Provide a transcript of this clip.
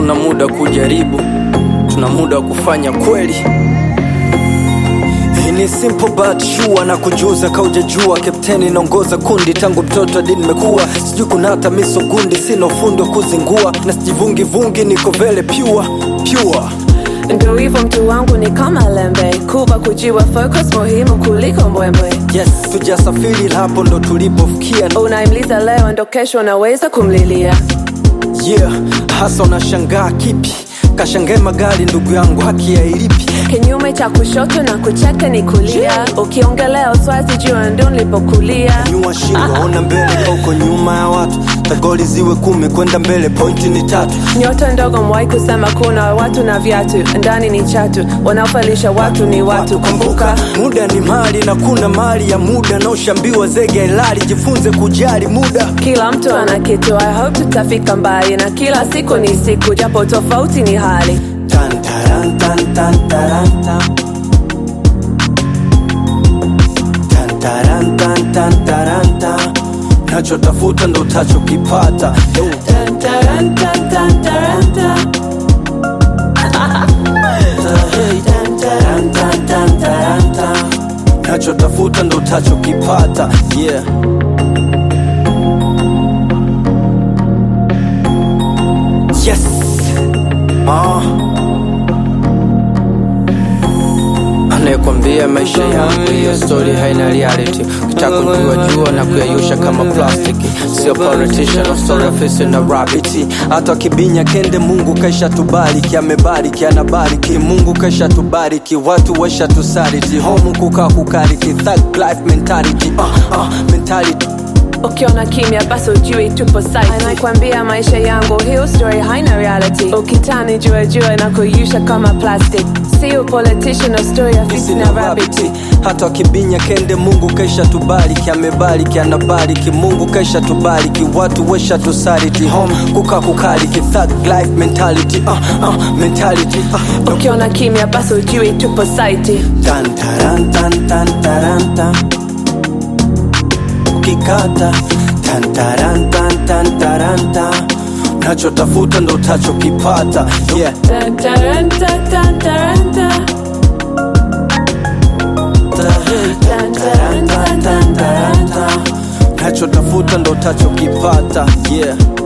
hatuna muda kujaribu, tuna muda wa kufanya kweli. Hii ni simple but sure na kujuza kaujajua, kapteni naongoza kundi tangu mtoto hadi nimekuwa, sijui kuna hata miso gundi, sina ufundi wa kuzingua na sijivungi vungi, niko vele pure pure. Ndo hivyo mtu wangu ni kama lembe, kuba kujiwa focus muhimu kuliko mbwembwe. Yes, tujasafiri hapo ndo tulipofikia. Unaimliza leo ndo kesho unaweza kumlilia. Yeah, hasa unashangaa kipi? Kashangae magari ndugu yangu, haki ya ilipi? Kinyume cha kushoto na kucheka ni kulia. Ukiongelea uswazi jua ndo nilipokulia. nyua shingo, ona mbele kauko nyuma ya watu, tagoli ziwe kumi kwenda mbele, pointi ni tatu. Nyota ndogo mwai kusema kuna watu na viatu, ndani ni chatu, wanaofalisha watu ni watu. Kumbuka muda ni mali na kuna mali ya muda, na ushambiwa zege ilali, jifunze kujali muda. kila mtu ana kitu. I hope tutafika mbali, na kila siku ni siku, japo tofauti ni hali. Tan, taran, tan, tan, taran, tan. Tan, taran, tan, tan, taran, tan. nachotafuta ndo utachokipata Yo. Tan, taran, tan, tan, taran, tan. Tan, taran, tan, tan, taran, tan. nachotafuta ndo utachokipata yeah yes ah. anayekwambia maisha yangu hiyo story haina reality ukitaka kujua jua na kuyayusha kama plastiki sio politician no story ofisi na rabiti hata wakibinya kende mungu kaisha tubariki amebariki anabariki mungu kaisha tubariki watu waisha tusariti homu kukaa kukariki thug life mentality uh, uh, mentality ukiona kimya basi ujui tupo site anakwambia maisha yangu hiyo story haina reality ukitani jua jua na kuyusha kama plastic sio politician no story ya fisi na rabbit rabiti hata wakibinya kende mungu kaisha tubariki amebariki anabariki mungu kaisha tubariki watu wesha tusariti home kuka kukariki thug life mentality uh, uh, mentality uh, ukiona kimya basi ujui tupo site tan taran tan tan taran tan ukikata tan taran tan tan taran tan unachotafuta ndo utachokipata yeah Tan, taran, tan, tan, taran, tan. Tan, taran, tan, tan, taran, tan. unachotafuta ndo utachokipata yeah